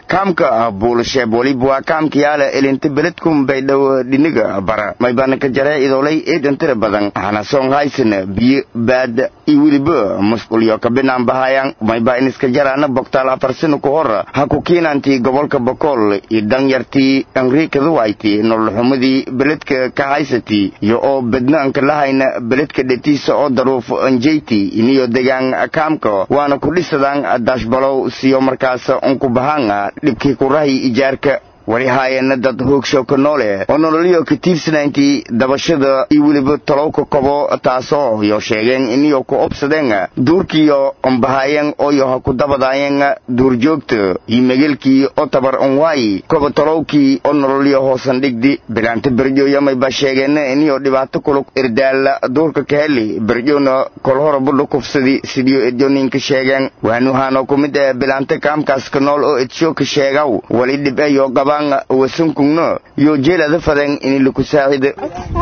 kaamka buulasheeb waliba waa kaamka yaala elinta beledkum baydhow dhiniga bara maybana ka jaree idoolay eedan tira badan hana soong haysan biyo baad iyo weliba musqulyo ka binaan bahayaan mayba iniska jaraana bogtaal afar sano ku hor ha ku kiinantii gobolka bokool iyo danyartii enriikaduwayti nololxumadii beledka ka haysatii iyo oo bednaanka lahayna beledka dhetiisa oo daruuf anjeyti iniyo degaan kaamka waana ku dhisadaan daashbalow siyo markaas unku bahaan dhibkii kurahi ijaarka wali haayeenna dad hoogshow ka noole oo nololyo ka tiirsanayntii dabashada iyo weliba talowka kobo taasoo yo sheegeen iniyo ku obsadeen duurkiyo onbahaayeen ooyo ha ku dabadaayeen duurjoogta iyo megelkii oo tabar onwaayi koba talowkii oo nololyo hoosan dhigdi bilaanta berjooyamay ba sheegeen iniyo dhibaato kulug irdaala duurka ka heli berjoona kol hora budha kufsadi sidiyo edyoninka sheegeen waanuhaanoo ku mid ee bilaanta kaamkaas ka nool oo edsho ka sheegaw wali dhib eyo qabaan wasankugno yo jeelada faden ini laku saacida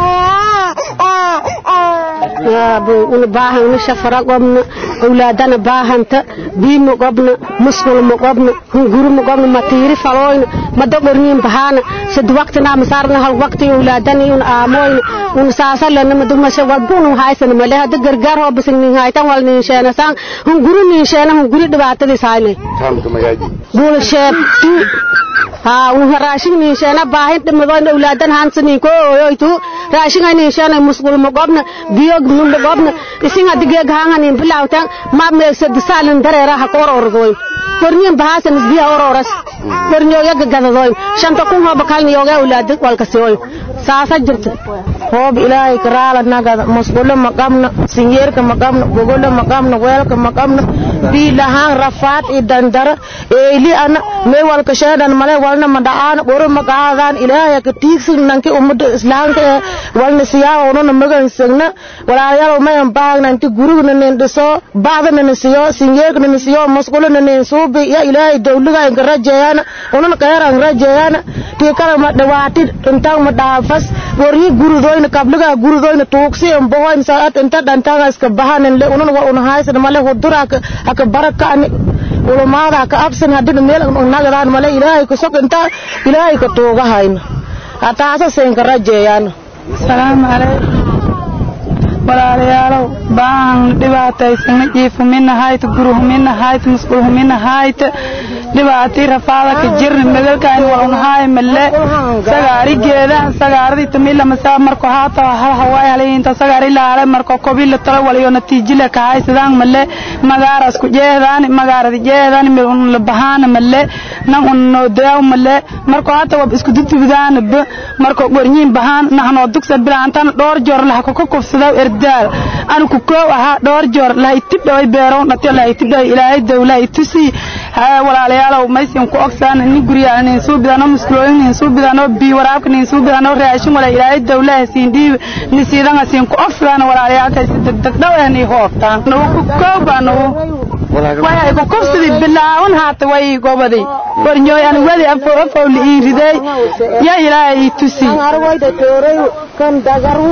una baahana shafara qobna awlaadana baahanta biima qobna musqulma qobna hunguruma qobna matiiri falooyna madogorniin bahaana sad waqtina masaarna hal waqti awlaadani un aamoyna un saasalana madumasha wadbuna haysana male hada gargaar hoo bisin nin haytan wal nin sheena saan hunguru nin sheena hunguri dhibaatadii saayne buulsheeb haa wuha raashin nin sheena baahin dhimadoyna awlaadan hansanin ko oyoytu raashin ay nin sheena musqulma qobna biyo nunda qobna isin hadigeeg haanganin bilawtan ma meegsad saalin dareera ha koor ordoy korniin bahaasan isbiya ororas korniyooga gagadadoyn shanta kun hooba kalni yooga awlaad walkasiyoy saasa jirta hoob ilaahay karaala nagada musqulo ma qabno sinyeerka ma qabno gogolo ma qabno weelka ma qabno biilahaan rafaad i dandara eeli ana mee walka sheedan male walna ma dhacaan qoro ma qaadaan ilaahay ka tiigsin nanki ummada islaamka ee walna siyaa onona magan sagna walaalayaal mayan baagna inti gurigna nin dhiso baadana nin siyo sinyeerka nin siyo musqulo nin suubi ya ilaahay dawliga inka rajeeyana onan qeeran rajeeyana tii kala ma dhawaati intaan ma dhaafas waryi gurudoyna kabliga gurudoyna tuugsi mbohoyn saat inta dhantaga iska bahanin le unan wa un haysan male hudura aka barakani ulamaada aka absan hadina meel nagadaan male ilaahay ka sok inta ilaahay ka tuuga hayna hataasa seenka rajeeyana salaamu calaykum walaalayaalow baan dhibaataysana jiifumina hayt guruhumina hayt musqulhumina hayt dhibaatii rafaada ka jirna megalkaan walunhaay male sagaari geeda sagaaradi tamila masa marko haata hal hawaay halayinta sagaari laale marko kobila tala waliyo natiijila ka haysadaan male magaaras ku jeedaan magaaradi jeedaan mil un la bahaana male nan un no daaw male marko haata wab isku dudubidaan ba marko gornyiin bahaan nahnoo dugsa bilaantan dhowr joor laha ku kufsadaw erdaal anu ku koow ahaa dhowr joor laha itib dhaway beeroon dhatiyo laha itib dhaway ilaahay dawla itusi walaalayaalow maysin ku ogsaan nin guryaa nin suu bidano muskulooyin nin suu bidano bii waraabka nin suu bidano raashin wala ilaahay dawlaha siin dhiib ni siidanga siin ku ogsadaan walaalayaalkay si degdeg dhaw eh nii hoobtaan nagu ku koow baa nagu way ay ku kufsidi bilaawan haata way gobadi warnyooy ani wadi afo afow li ii riday ya ilaahay ii tusi kan dagaru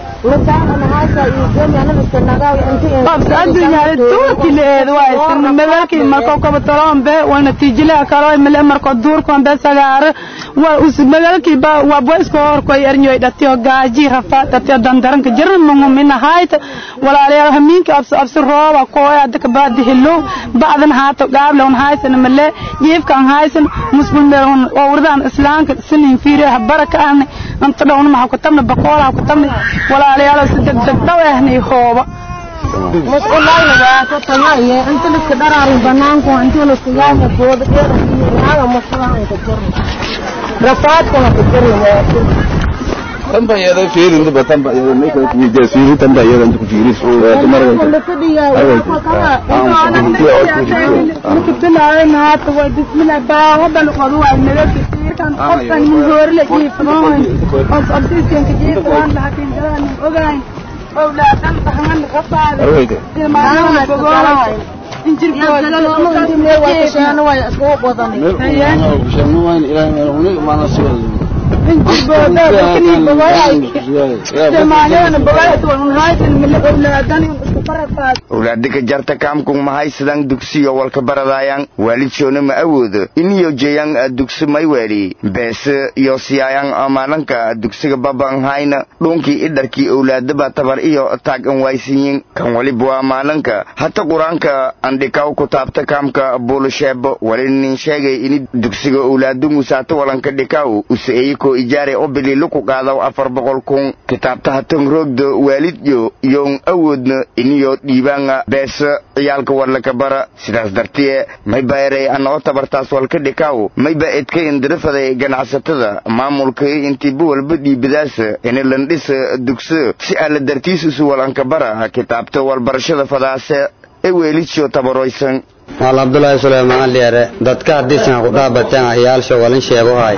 adduunyada duurkileed waay sirna magaalkii markoo kabataloon be waa natiijilaa kaloo male markoo duurkoon be sagaare waa us magaalkii ba waa boyska horkoy erñoy dhatiyo gaaji rafa dhatiyo dandaranka jirna mungumina hayta walaalayaal hamiinka absi absi rooba kooy adaka baadi hilo bacdan haato gaable un haysan male jiifka an haysan musbul meel un owrdan islaanka sinin fiiri baraka ahni anta dhawna maxa ku tabna bakoola ku tabna walaalayaal si degdeg dhaw ahni hooba musqulayna waa ka tagaye inta liska dharaari banaanku inta liska yaama booda dheer hada musqulaha ka jirna rafaadkuna ka jirna tamba yada fiirin duba tamba yada ne ka kuje fiirin tamba yada ku fiirin so da mara bismillah baa wadan qodu waa nabad kan qofkan min hoorle jiifnoon os abdiiskan ka jiifaan laakiin dadaan ogayn awlaadan bahan rafaada arwayde ilmaana bogoolay shanu wayn ilaahay meel una maana soo owlaada ka jarta kaamkun mahaysadan dugsiyo walka baradayaan waalidsoona ma awoodo iniyo jeyan dugsi mayweeli beese iyo siyayan maalanka dugsiga babanhayna dhuunkii idharkii owlaadaba tabar iyo taag an waysiyin kan waliba waa maalanka hata qur-aanka andhikaw ku taabta kaamka buulusheebo wali nin sheegay ini dugsiga owlaadu musaata walanka dhikaw usaeyiko ijaare o bililu ku qaadaw afar boqol kun kitaabta hatan roogda waalidyo iyoon awoodna iniyo dhiibaanga beesa ciyaalka warlaka bara sidaas dartiye mayba erey anoo tabartaas walka dhikaw mayba edka indirafaday ganacsatada maamulka intiiba walba dhiibadaasa ini landhisa dugso si alla dartiisusu walanka bara kitaabta walbarashada fadaase ee weelidsho tabaroysan maal abdullaahi suleymaan liere dadka haddiisan ku dhaabateen ayaalsho walin sheegohay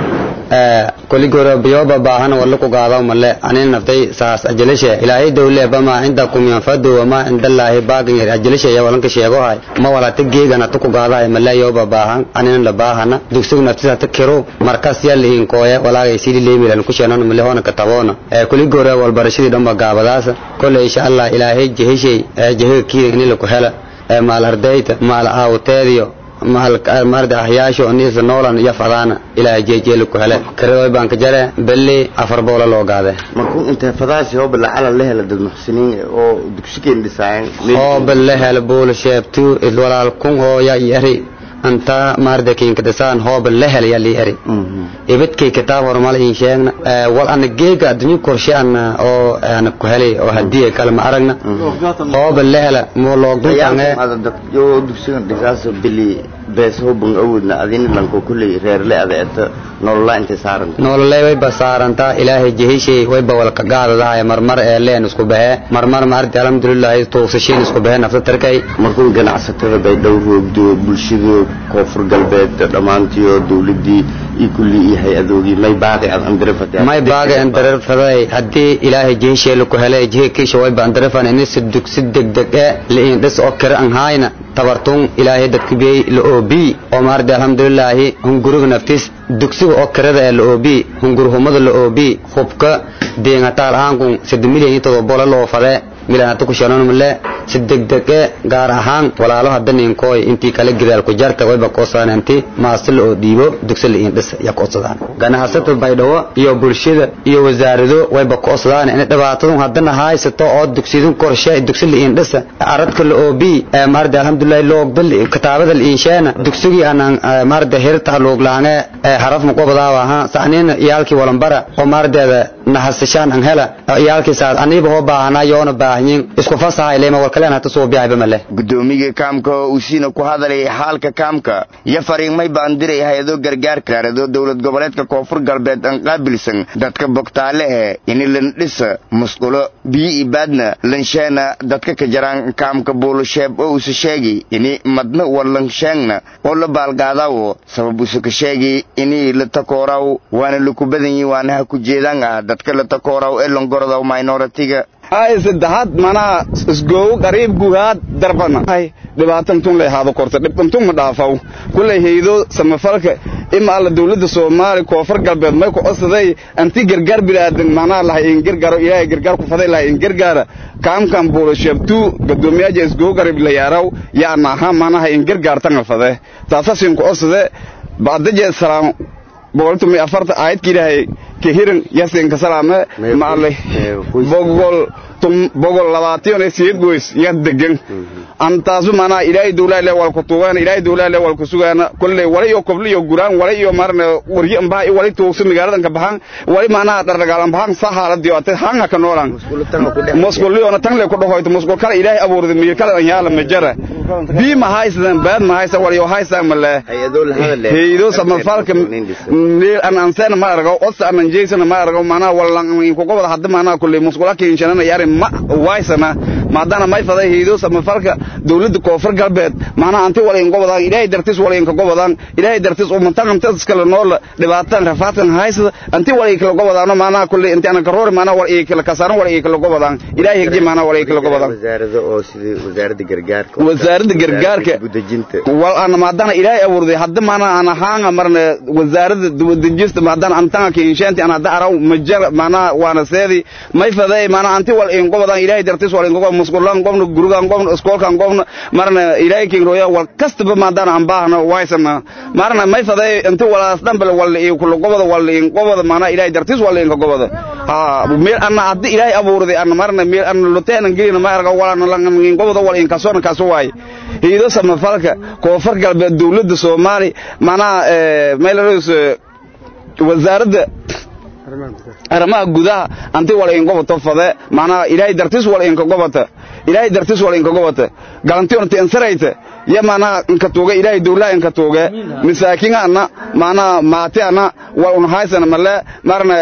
koligoro biyoba baahan walla ku gaadaw male anin naftay saas ajilishe ilaahay dowle bama cindakum yanfadu wama cindallaahi baaqin yar ajilishe ya walanka sheegohay ma walata geegana tu ku gaadahay male yoba baahan anin la baahana dugsigu naftisa ta kiro markas ya lihin kooye walaagay sidi leemilan ku sheenan male hoona kataboona koligoro walbarashadii dhanba gaabadaasa kole insha allah ilaahay jehishay jehiga kiida ini laku hela maal ardayda maal aawteediyo maarda ahyaasho niisa noolan iyo fadaana ilaa jeejeeli ku hele karadoy baan ka jare belli afar boola loo gaade markuu intee fadaasi hooba lacala la hela dad muxsiniin oo dugsikeen dhisaayan hooba la hela buula sheebtu walaal kun hooya iyo eri anta maarda kiinka dhisaan hooba la hela yaa lii eri ibidkay kitaab hormal in sheegna wal ana geega adduunyo korshe ana oo ana ku helay oo hadiya kale ma aragna hooba la hela mo loogduntange yo dugsigan dhisaas bili bees hooban awoodna adini lanko kulley reerle adeeta nolola intay saaranta nololey wayba saarantaa ilaahay jehishay wayba walka gaadadahay marmar ee leen isku bahee marmar maardi alxamdulilahi tuugsashiin isku bahee nafta tarkay markuu ganacsatada bay dhow roogdo bulshada koonfur galbeed dhammaantiyo dowladii iyo kulli iyo hay-adoogii may baaqi ad andirifata may baaqi andirfaday haddii ilaahay jehisheela ku helay jehi kiisha wayba andirifan inisi dugsi degdeg e liin dhis oo kira an hayna tabartun ilaahay dadkibiyey la oobi oo maardi alxamdulilaahi hunguriga naftis dugsiga oo kirada ee la oobi hungurhumada la oobi hubka deengataal aankun sida milyan iyo todoba bola loo fadee milan hata ku shanonmale si degdege gaar ahaan walaalo hadda ninkooy intii kale gidaal ku jarta wayba koodsadaan maasila oo dhiibo dugsi la iindhis ya koodsadaan ganacsata baydhawo iyo bulshada iyo wasaarado wayba koodsadaan in dhibaatadun haddana haysato oo dugsidun korshe dugsi la iindhisa aradka la oobi maarda alxamdulillahi loogda kitaabada la iinsheena dugsigii aanan maarda hirta looglaange haraf muqobadaawa ha sacniina iyaalkii walambara oo maardeeda nahasashaan an hela iyaalkii saas aniiba hoo baahanaa yoona baahanyin isku fasahay leema walkaleen hata soo biyaayba male gudoomiga kaamka oo uu siina ku hadalay xaalka kaamka iyo fariimay baan diray hay-ado gargaarka gaarado dowlad goboleedka koonfur galbeed aan qaabilsan dadka bogtaale eh ini landhisa musqulo biyo ibaadna lansheena dadka ka jaraan kaamka buulasheeb oo usa sheegi ini madna walansheengna oo la baalgaadawo sabab usa ka sheegi ini la takooraw waana laku badanyi waana ha ku jeedaan ah dadka la takooraw ee longorodaw minoritiga ay saddexaad manaha isgoowo qariib guhaad darbana hay dhibaatan tun lay haado korta dhibkan tun ma dhaafaw kulay haydo samafalka ima alla dawladda soomaali koonfur galbeed may ku codsaday anti gargaar bilaadan manaha lahay in gargaaro ilaahay gargaar ku faday lahay in gargaara kaamkan buulasheebtu gadoomiyaja isgoowo qariib la yaaraw yaana aha manaha in gargaartanga fade taasasin ku codsade bacdaje salaam boqoltu mi afarta aayadka ilaahay ka hirin yasinka salaame maale bogol tum bogol labaatan ee siyeed goys ya degan antaasu mana ilaahay dawlaa le wal ku tuugaan ilaahay dawlaa le wal ku sugaana kulley wala iyo kobli iyo guraan wala iyo marna waryi ambaa wala tuugsu magaaladan ka baxan wala mana dardagaalan baxan sahalad iyo ate hanga ka noolan musqul iyo tan le ku dhahoyto musqul kala ilaahay abuurday miir kala an yaala majara bi ma haysan baad ma haysan wala iyo haysan male haydo samafalka neel an ansana ma argo osa an jeysana ma argo mana wala in ku qobada hadda mana kulley musqula ka inshanana yaari ma waysana maadaana may faday haydo samafalka dowladda koonfur galbeed maanaa anti wal in gobodaan ilaahay dartiis wal in ka gobodaan ilaahay dartiis umantan anta iskala nool dhibaatan rafaatan haysada anti wal in kala gobodaan maanaa kulli inta ana karoor maanaa wal in kala kasaaran wal in kala gobodaan ilaahay higji maanaa wal in kala gobodaan wasaarada oo sidii wasaaradda gargaarka wasaaradda gargaarka gudajinta wal ana maadaana ilaahay abuurday hadda maanaa ana haanga marna wasaaradda dibadejista maadaana antanga kinshaanti ana hadda araw majar maanaa waana seedi may faday maanaa anti wal in gobodaan ilaahay dartiis wal in gobodaan musqulaan gobna gurigaan gobna iskoolkaan gobna marna ilaahay king roya wal kastaba maadaana aan baahna waysana marna may faday inta walaas dhanbal wal in kula goboda wal in goboda maanaa ilaahay dartiis wal in ka goboda ha meel ana hadda ilaahay abuurday ana marna meel ana luteena gelina ma arga walaana langan in goboda wal in kasoona kaso waay hiido samafalka koonfur galbeed dowladda soomaali maanaa meelaroos wasaaradda arrimaha gudaha anti wal in goboto fade maanaa ilaahay dartiis wal in ka gobota ilaahay dartiis wal in ka gobota galanti onti ansarayta ya maanaa inka tuuga ilaahay dowlaha inka tuuge masaakiin ana maanaa maati ana wal un haysana male marna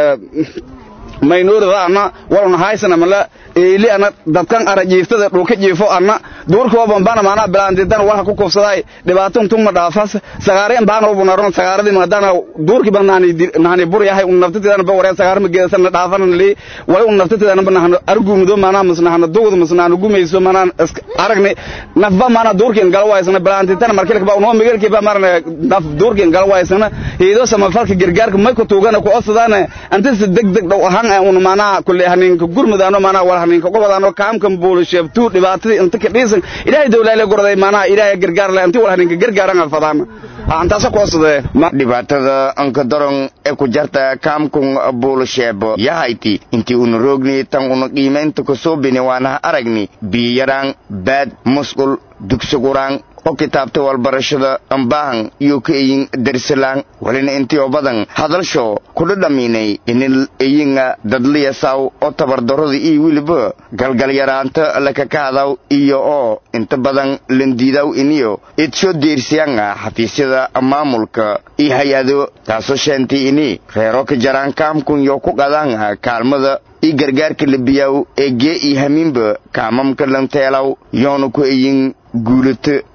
maynoorada ana wal un haysana male eeli ana dadkan ara jiiftada dhulka jiifo ana duurkoo bambana maanaa bilaandidan walha ku kufsaday dhibaato intuu ma dhaafas sagaareen baan oo bunaron sagaaradii maadana duurkii baan naani naani bur yahay un naftatidan ba wareen sagaar ma geesan dhaafan li wala un naftatidan ba nahan argumudo maanaa masna hana dugud masna hana gumayso maanaa aragni nafba maanaa duurkii gal waysana bilaandidan markii ba unoo migalkii ba marna naf duurkii gal waysana hiido samafalka gargaarka may ku tuugana ku osadaana anta si degdeg dhow ahaan un maanaa kulli haninka gurmudaano maanaa wal haninka gobodaan kaamkan buulisheebtuu dhibaatadii inta ka dhiisan ilaahay dowlaale gorday maanaa ilaahay gargaar le inti wal haninka gargaaran fadaan antaasa koosade dhibaatada anka daron ee ku jarta kaamkun buulisheebo yahayti intii una roogni tan una qiimaynta kasoo bini waanaha aragni biyaraan baad musqul dugsuguraan oo kitaabta walbarashada ambaahan iyo ka eyin darsalaan walina intii oo badan hadalsho kudha dhamiinay inil eyinga dadliyasaw oo tabardarrada iyo weliba galgalyaraanta lakakaadaw iyo oo inta badan landiidaw iniyo idsho deersiyanga xafiisyada maamulka iyo hay-ado taasoo sheentay ini reero ka jaraan kaamkun yo ku qadaanga kaalmada iyo gargaarka labiyaw ee gee iyo hamiinba kaamamka lanteelaw yoona ku eyin guulato